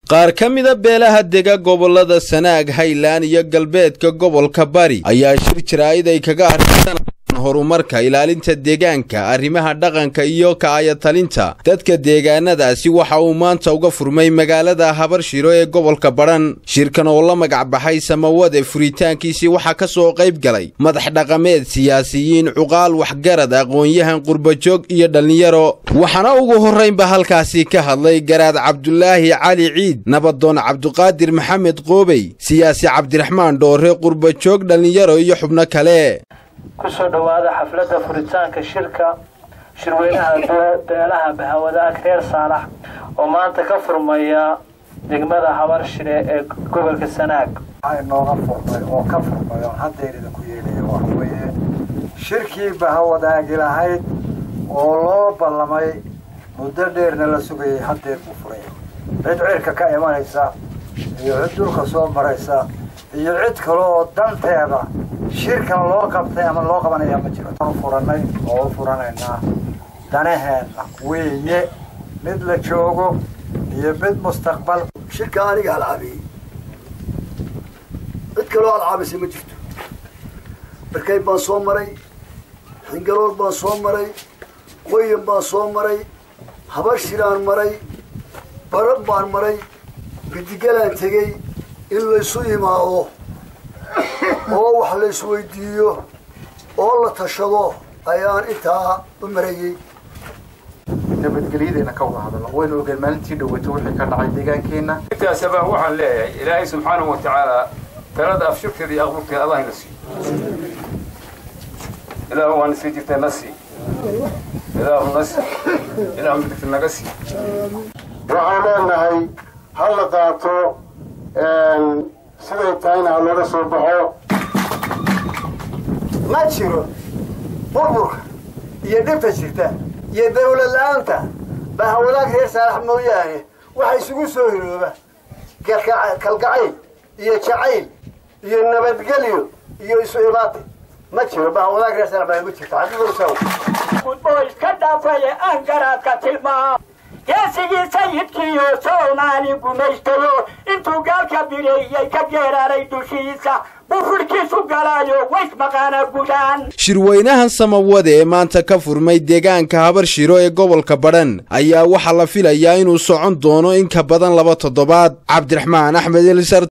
qaar ka mida beelaha dega gobollada sanaag haylaan iyo galbeedka gobolka bari ayaa shir jaraa'id ay kaga arkisan horumarka ilaalinta deegaanka arrimaha dhaqanka iyo ka'ayatalinta dadka deegaanadaasi waxa uu maanta uga furmay magaalada habarshiro ee gobolka badhan shirkan oo la magac baxay samawade furitaankiisii waxaa ka soo qayb galay madax dhaqameed siyaasiyiin cuqaal waxgarad aqoon-yahan qurbajoog iyo dhallinyaro waxaana ugu horraynba halkaasi ka hadlay garaad cabdulaahi cali ciid nabadoon cabduqaadir maxamed qoobey siyaasi cabdiraxmaan dhoore qurbajoog dhallinyaro iyo xubno kale kusoo dhowaada xafladda furitaanka shirka shirweynaha beelaha bahawadaag reer saalax oo maanta ka furmaya degmada habarshire ee gobolka sanaag waxaa inooga furmay oo ka furmay oon haddeerida ku yeelaya waxa weeye shirkii bahawadaagi lahayd oo loo ballamay muddo dheerna la sugayay haddeer buu furay cid cirka ka imanaysa iyo cid dhulka soo maraysa iyo cid kale oo danteeda shirkan loo qabtay ama loo qabanaya ma jiro furanay oo u furanaynaa danaheenna weeye mid la joogo iyo mid mustaqbal shirka aniga alcaabiyey cid kaloo alcaabisay ma jirto barkay baan soo maray xingalool baan soo maray qoyan baan soo maray habashiraan maray barab baan maray bidigalaan tegey in laysu imaado oo wax la isweydiiyo oo la tashado ayaan intaa u marayey nabadgelyadeena ka wada hadalno waynu ogeen maalintii dhaweyto wixii ka dhacay deegaankeenna intaasaba waxaan leeyahay ilaahay subxaanahu wa tacaala talada afshurkeeda iyo aqbulkeeda allah ina siiyo ilaahu waana sii jirtay na sii ilaahu na sii ilaahu midigta naga sii waxaan leenahay ha la qaato siday tahayna ha laga soo baxo ma jiro burburka iyo dhibta jirta iyo dawlad la-aanta bahawadaag reer saalax mooyaane waxa isugu soo hirooba kalgacayl iyo jacayl iyo nabadgelyo iyo isu imaati ma jiro bahawadaag reer saalax baa igu jirta xaqiiqosaw oo iska dhaafaya aan garaadka tilmaam geesigii sayidkiiyo soomaali gumaystayo intuu gaalka bireeyey ka geeraaray dushiisa bufurhkiisu galaayo waysmaqaana gudaan shirweynahan samawade ee maanta ka furmay deegaanka habarshiro ee gobolka badhan ayaa waxaa la filayaa inuu socon doono in ka badan laba toddobaad cabdiraxmaan axmed elisar